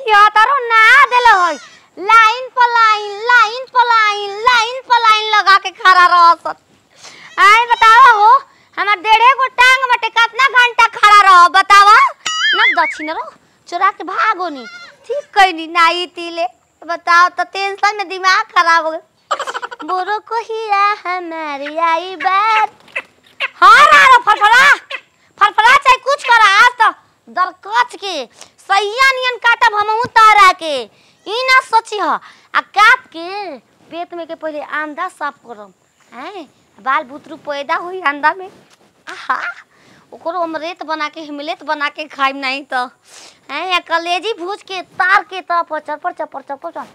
तिहत्तरो ना देले होई लाइन पर लाइन लाइन पर लाइन लाइन पर लाइन लगा के खड़ा रहत आए बतावा हो हमार डेढ़े गो टांग मटे कितना घंटा खड़ा रह बतावा ना दक्षिण रो चोरा के भागो नी ठीक कइनी नाई तीले बताओ तो टेंशन में दिमाग खराब हो गया बोरो को हीरा हमारी आई बात हाँ रारो फरफरा फरफरा चाहे कुछ करा आज तो दरकच के सैया नियन काटब हमहू तारा के ई ना सोची ह आ काट के पेट में के पहले अंडा साफ करम हैं बाल बुतरू पैदा हुई अंडा में आहा ओकरो ऑमलेट बना के हिमलेट बना के खाइम नहीं तो हैं या कलेजी भूज के तार के तो पचर पर चपर चपर चपर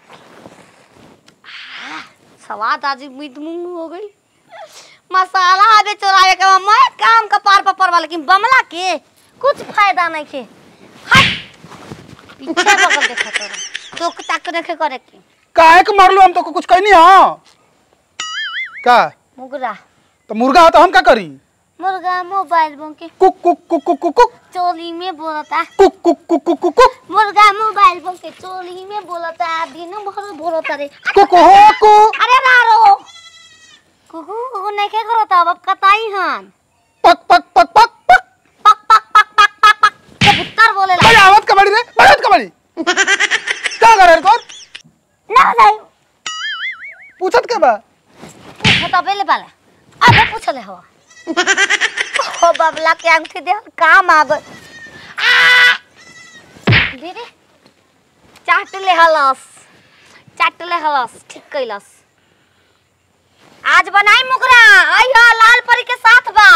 आह, स्वाद आज मीट मुंह हो गई मसाला आबे चोरावे के बा, मैं काम का पार पर परवा लेकिन बमला के कुछ फायदा नहीं के हट पीछे बगल देखा तोरा टोक ताक देखे करे के काहे के मारलू हम तो कुछ कहनी हां का मुगरा तो मुर्गा हो तो हम का करी मुर्गा मोबाइल बोंके कुक कुक कुक कुक कुक कुक चोली में बोलता कुक कुक कुक कुक कुक कुक मुर्गा मोबाइल बोंके चोली में बोलता दिन भर बोलता रे कुक हो कु अरे रारो कुकू कुकू नहीं के करो तब अब कताई हन पक पक पक पक पक पक पक पक पक पक पक कबूतर बोले ला बड़ी आवत कबड़ी रे बड़ी कबड़ी क्या करे रे तोर ना नहीं पूछत के बा पूछो तो पहले पाला अबे पूछ ले हो ओ बबला के अंगूठी दे काम आ गई आ! दीदी चाट ले हलस चाट ले हलस ठीक कैलस आज बनाई मुगरा आई हो लाल परी के साथ बा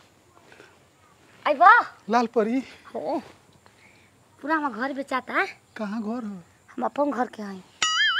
आई बा लाल परी हो पूरा हमार घर बेचाता है कहाँ घर हो हम अपन घर के हई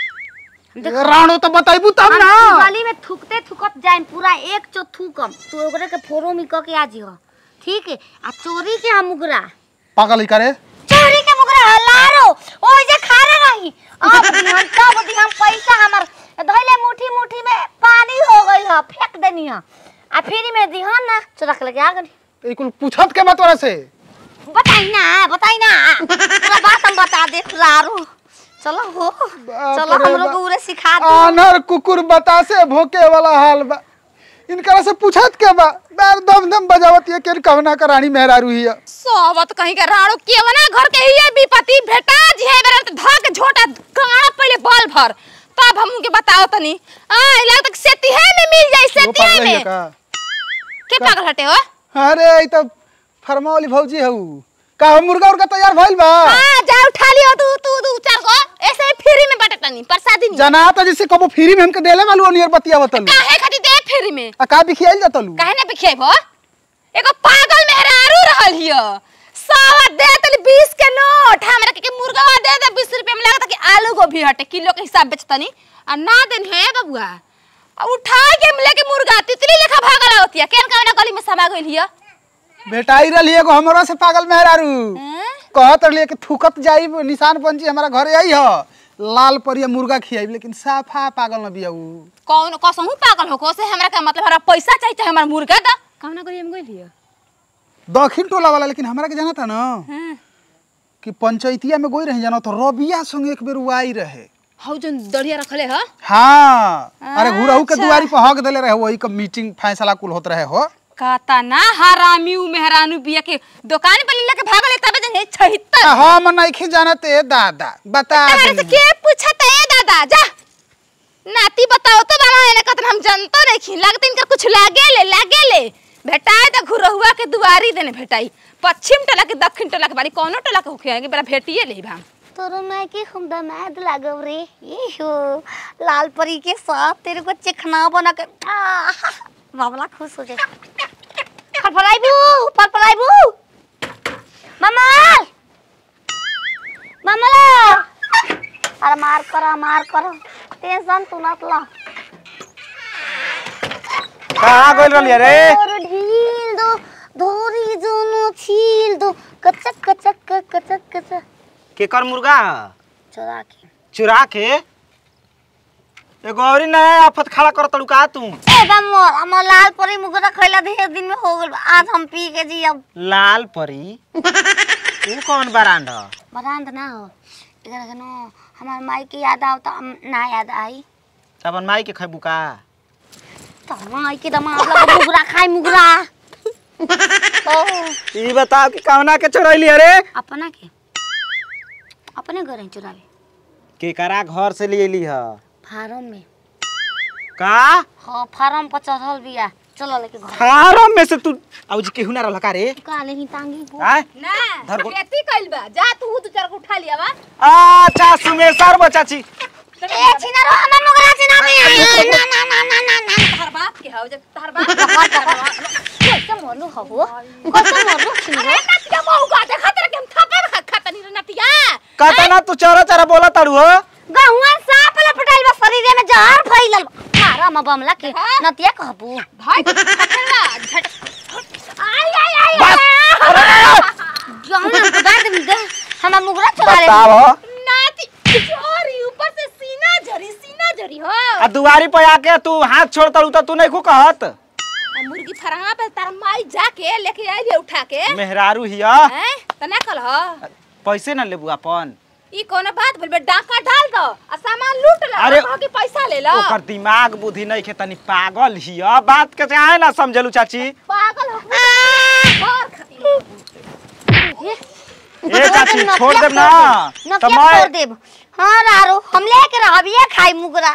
राणो तो बताइबू तब ना हम गली में थूकते थूकत जाए पूरा एक चो थूकम तो ओकरे के फोरो में क के आ जियो ठीक है आ चोरी के हम मुगरा पागल ही करे चोरी के मुगरा हलारो ओइ जे खारा रही अब दिहन तब दिहन पैसा हमर धइले मुट्ठी मुट्ठी में पानी हो गई ह फेंक देनी ह आ फिर में दिहन ना चोरा के लेके आ गई ए कुल पूछत के बा तोरा से बताई ना बताई ना पूरा बात हम बता दे लारो चलो हो चलो रे हम लोग बा- उरे सिखा दो आनर कुकुर बतासे भोके वाला हाल बा इनकरा से पूछत के बा बार दम दम बजावत ये के कहना का रानी मेहरारू ही है सोवत कहीं के राणो केवना घर के ही विपत्ति भेटा जे बेरा त धक झोटा गाड़ा पहले बल भर तब हम के बताओ तनी आ इला तक सेती है में मिल जाई वो सेती पागल है है में का के पागल हटे हो अरे ई तो फरमा वाली भौजी हऊ का हम मुर्गा उर्गा तैयार भइल बा हां जा उठा लियो तू तू दू चार को ऐसे ही फ्री में बटे तनी प्रसादी नहीं जना तो जैसे कबो फ्री में हमके देले वालू नियर बतिया बतलू काहे खातिर दे फ्री में आ का बिखियाइल जतलू काहे ना बिखेबो एगो पागल मेहरारू रहल हियो सावा दे तनी 20 के नोट हमरा के, के मुर्गा दे दे 20 रुपए में लगता कि आलू गोभी हटे किलो के हिसाब बेचतनी आ ना देन है बबुआ आ उठा के लेके मुर्गा तितली लेखा भागल होतिया केन कवना गली में समा गइल हियो बेटाई रही एगो हमरो से पागल मेहरारू हैं? कहत रही कि थूकत जाई निशान पंची हमारा घरे आई ह लाल परिया मुर्गा खियाई लेकिन साफा पागल न बिया ऊ कौन कसहू पागल हो को से हमरा का मतलब हमरा पैसा चाहिए चाहे हमार मुर्गा दा कवना गली में गइल हियो दक्षिण टोला वाला लेकिन हमरा के जाना था ना हां कि पंचायतिया में गोई रही जाना तो रबिया संग एक बेर उ आई रहे हौ जन दड़िया रखले ह हाँ अरे घुरहू के अच्छा। दुआरी पर हक देले रहे वही का मीटिंग फैसला कुल होत रहे हो कहता ना हरामी उ मेहरानू बिया के दुकान पर लेके भागल तबे जन छहित्तर आ, हम नहीं जानते दादा बता तारे से दी के पूछत है दादा जा नाती बताओ तो बाबा एने कतन हम जानतो रखी लगते इनकर कुछ लागे ले लागे ले भेटाए त घुरहुआ के दुआरी देने भेटाई पश्चिम टोला के दक्षिण टोला के बारी कोनो टोला के होखे बेरा भेटिए ले भाम तोरो मैं के हम दमाद लागव रे ये हो लाल परी के साथ तेरे को चिकना बना के आह, बाबला खुश हो जाए फरफराइबू फरफराइबू ममल ममला अरे मार करो मार करो टेंशन तू मत ला कहाँ गइल रहलिए रे और ढील दो धोरी जोनो छील दो कचक कचक कचक कचक केकर मुर्गा ह चोरा के चुरा के एगो औरी नया आफत खड़ा कर तड़ू का तू ए बमोर हम लाल परी मुगरा खैला ढेर दिन में हो गइल बा। आज हम पी के जी अब लाल परी तू कौन बरांड ह बरांद ना हो एकरा के न हमार माई के याद आवता हम ना याद आई अपन माई के खैबू का तो माई के दमाद लगा मुगरा खाई मुगरा ओ ई बताओ कि कवना के चोरैली अरे अपना के अपने घर ही चुरावे केकरा घर से ले ली ह फार्म में का हाँ फार्म पर चढ़ल बिया चलो लेके घर फारम में से तू आउ जी केहू ना रहल का रे का लेही टांगी हो आय ना धर को- खेती कइल बा जा तू दू चार को उठा लिया बा अच्छा सुमेशर बा चाची ए छिना रो हमर मुगरा छिना में ना ना ना ना ना ना तहर बाप के हौ जब तहर बाप कैसे मोलू हबो कैसे मोलू छिना रो नतिया मौका देखा तेरे के हम थप्पड़ खा खाता नहीं रे नतिया कहता ना तू चरा चरा बोला ताड़ू हो गहुआ सांप लपटाइल बा शरीर में जहर फैलल बा मारा म बमला के नतिया कहबू भाई थप्पड़ा झट आई आई आई बस गहुआ हमको दर्द में दे हमर मुगरा चुरा ले बताओ नाती चोरी ऊपर से सीना झरी सीना झरी हो आ दुआरी पे आके तू हाथ छोड़ ताड़ू तो तू नहीं खू कहत आ मुर्गी फरहा पे तार माई जाके लेके आई रे उठा के मेहरारू हिया हैं त ना कल ह पैसे ना लेबू अपन ई कोनो बात बोल बे डाका डाल दो आ सामान लूट ला अरे- कह के पैसा ले लो ओकर दिमाग बुद्धि नहीं खे तनी पागल हिया बात के चाहे ना समझलू चाची पागल हो बाहर खाती ए चाची छोड़ देब ना नतिया तो मैं छोड़ देब हां रारो हम लेके रहब ये खाई मुगरा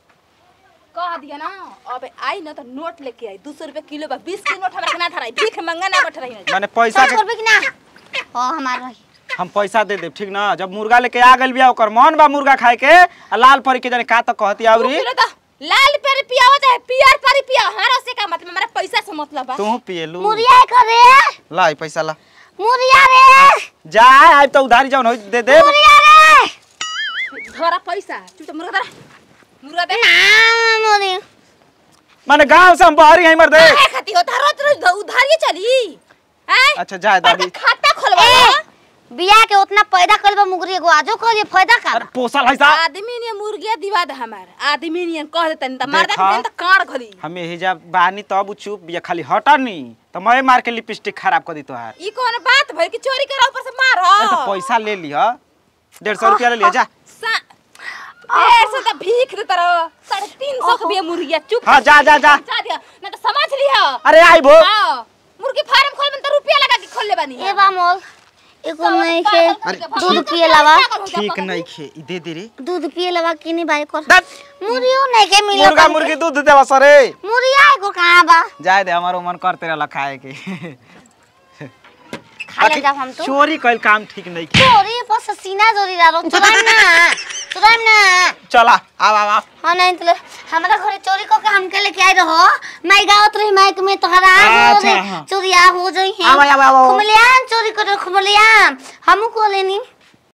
कह दिया ना अब आई ना तो नोट लेके आई दो सौ रुपए किलो बा बीस के नोट हमरा के ना धराई भीख मंगा ना बैठ रही मैंने पैसा सौ के रुपए की ना हां हमार रही हम पैसा दे देब ठीक ना जब मुर्गा लेके आ गइल बिया ओकर मन बा मुर्गा खाए के आ लाल परी के जाने का तो कहती दो आवरी किलो तो लाल पेरी पिया हो चाहे पियर पेरी पिया हमारा से का मतलब हमारा पैसा से मतलब बा तू पिएलू मुरिया करे ला ई पैसा ला मुरिया रे जा आइ तो उधारी जाऊन होई दे दे मुरिया रे धरा पैसा तू तो मुर्गा धरा मुर्गा दे ना मुरी माने गांव से हम बाहरी हैं मर दे काहे खाती हो धरो तो उधारी चली हैं अच्छा जा दादी खाता खोलवा ए बिया के उतना पैदा करबा मुगरी एगो आजो कहलिए फायदा का अरे पोसल है सा आदमी ने मुर्गिया दिवा दे हमार आदमी ने कह देतन त मार देखा। देतन त काड़ घली हम यही जा बानी तब चुप बिया खाली हटा नी तो मैं मार के लिपस्टिक खराब कर दी तोहार ई कौन बात भई कि चोरी करा ऊपर से मार अरे तो पैसा ले लिया डेढ़ सौ रुपया ले लिया जा सा ऐसे त भीख दे तरो साढ़े तीन सौ के बिया मुर्गिया चुप हाँ जा जा जा जा दिया ना तो समझ लिया अरे आई भो हाँ मुर्गी फार्म खोल में तो रुपया लगा के खोल ले बानी ए बा मोल एगो नहीं के अरे, दूध पिए लवा ठीक नहीं खे ई दे दे रे दूध पिए लवा किनी बाई कर दत, मुरियो नहीं के मिले मुर्गा मुर्गी दूध देवा सरे मुरिया एगो कहां बा जाए दे हमारो मन करते रहला खाए के खा ले जाब हम तो चोरी कइल काम ठीक नहीं खे चोरी पर से सीना जोरी रा चुराइम ना चुराइम ना चला आव आव आव हाँ नहीं तो हमारा घरे चोरी को के हमके लेके आई रहो मैं गावत रही माइक में तोहरा हो अच्छा, रे हाँ। चोरिया हो जाई है आवा, आवा, आवा। खुमलियान चोरी करे खुमलियान हमू को लेनी